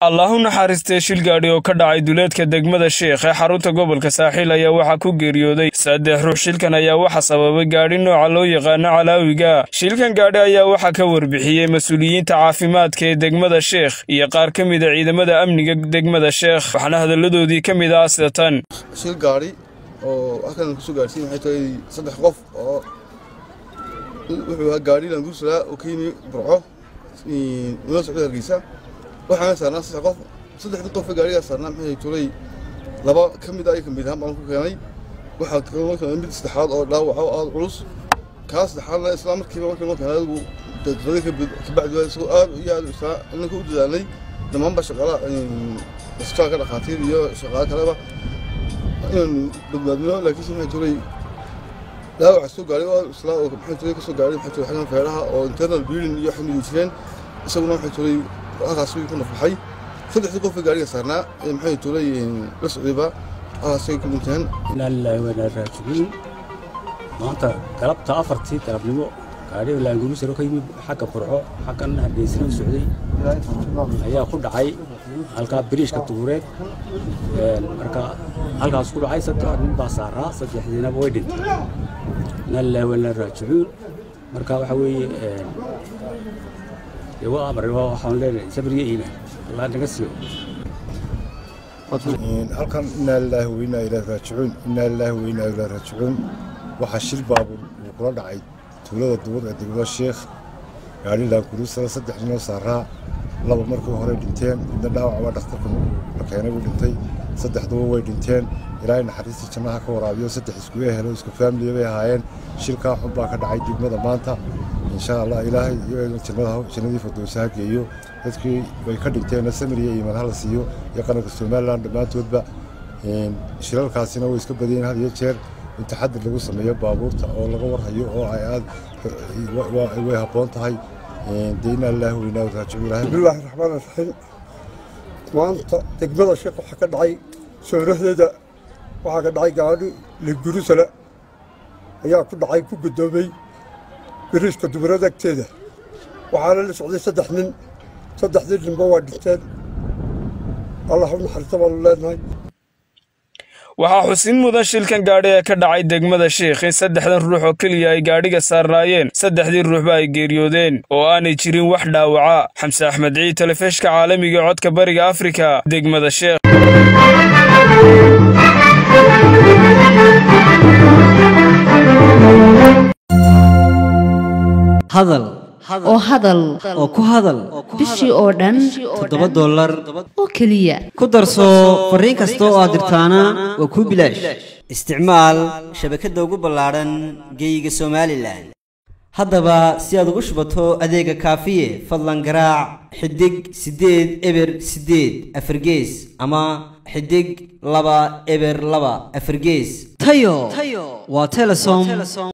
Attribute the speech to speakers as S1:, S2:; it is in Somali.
S1: allahu naxariistee shil gaadhi oo ka dhacay duleedka degmada sheekh ee xarunta gobolka saaxiil ayaa waxaa ku geeriyooday saddex ruux shilkan ayaa waxa sababay gaadhi nooca loo yaqaano calaawiga shilkan gaadhi ayaa waxaa ka warbixiyey mas-uuliyiinta caafimaadka ee degmada sheekh iyo qaar ka mida ciidamada amniga degmada sheekh waxaana hadalladoodii ka mid ah sida tan
S2: shil gaadhi oo halkan kusoo gaarsiin waxay tahay saddex qof oo wuxuu ahaa gaadhi languuslaa oo ka yimi burco nala socda hargeysa waxaana saarnaa saddex qof saddexdii qof ee gaadhigaa saarnaa maxay tulay laba ka mid ah ka mid ahaan baan ku keenay waxaa kaloo keenay mid saddexaad oo dhaawaca oo aada culus kaa saddexaadna isla markiiba markii loo keenay adigu daqiiqadii kabacdi waa isagoo aad iyo aad isla inanka u dadaalnay dhammaanba shaqaalaha isbitaalka dhakhaatiir iyo shaqaale kaleba inaanu badbaadino laakiinse maxay tulay dhaawaca soo gaaray oo isla oo maxay tulay kasoo gaaray maxay tulay xaggan feeraha oo internal bleeding iyo xamidu jireen isaguna maxay tulay halkaas wuu ku nafaxay saddexdii qof ee gaariga saarnaa ee maxay tulay la socdayba halkaasay ku dhinteen
S3: inaa lilaahi wainaa raajicuun maanta galabta afartii galabnimo gaadhiga laangurusaro ka yimid xagga burco xaggan hargeysana u socday ayaa ku dhacay halkaa biriishka dugureed marka halkaas ku dhacay saddex nin baa saaraa saddexdiinaba way dhintay inaa lilaahi wainaa raajicuun marka waxa weeye dee waa amar waxaan leenahay sabriyo iimaan allah naga siiyo
S4: halkan inaa lilaahi wainaa ilaahi raajicuun inaa lilaahi wainaa ilaahi raajicuun waxaa shil baabuur uu kula dhacay tuulada duwad ee degmada sheekh gaadhi laankuruusada saddex ninoo saaraa laba markii hore dhinteen midna dhaawac waa dhakhtarka la keenay buu dhintay saddexduba way dhinteen ilaahay naxariistii jannaha ka waraabiyo saddex isku ehelo isku faamiliya bay ahaayeen shilkaa xun baa ka dhacay degmada maanta insha allah ilaahay jannadii fardowsa ha geeyo dadkii way ka dhinteenna samir iyo iimaan hala siiyo iyo qaranka somalilan dhammaantoodba shilalkaasina way iska badiyeen had iyo jeer in taxadir lagu sameeyo baabuurta oo laga warhayo oo ay aad way habboon tahay dee inaa lilaahi weynaa raajicu ilaahay
S5: bismillaahi raxmaan raxiim maanta degmada sheekh waxaa ka dhacay soorahdeeda waxaa ka dhacay gaadhi ligurusala ayaa ku dhacay ku guddoomay biriiska dumarada agteeda waxaana la socday saddex nin saddexdii ninba waa dhinteen allah u naxariista baanu leenahay
S1: waxaa xusin mudan shilkan gaadhi ee ka dhacay degmada sheekh in saddexdan ruux oo keliya ay gaadhiga saarnaayeen saddexdii ruuxba ay geeriyoodeen oo aanay jirin wax dhaawaca xamse axmed ciid telefishka caalamiga codka bariga afrika degmada sheekh
S6: hadal
S7: oo hadal
S6: oo ku hadal
S7: bishii oo dhan
S6: toddoba dollar
S7: oo keliya
S6: ku darso fariin kasta oo aad dirtaana waa kuu bilaash isticmaal shabakadda ugu ballaadhan geeyiga somalilan haddaba si aad ugu shubato adeega kaafiye fadlan garaac xidig siddeed eber siddeed afargees ama xidig laba eber laba afargees tayo waa telesom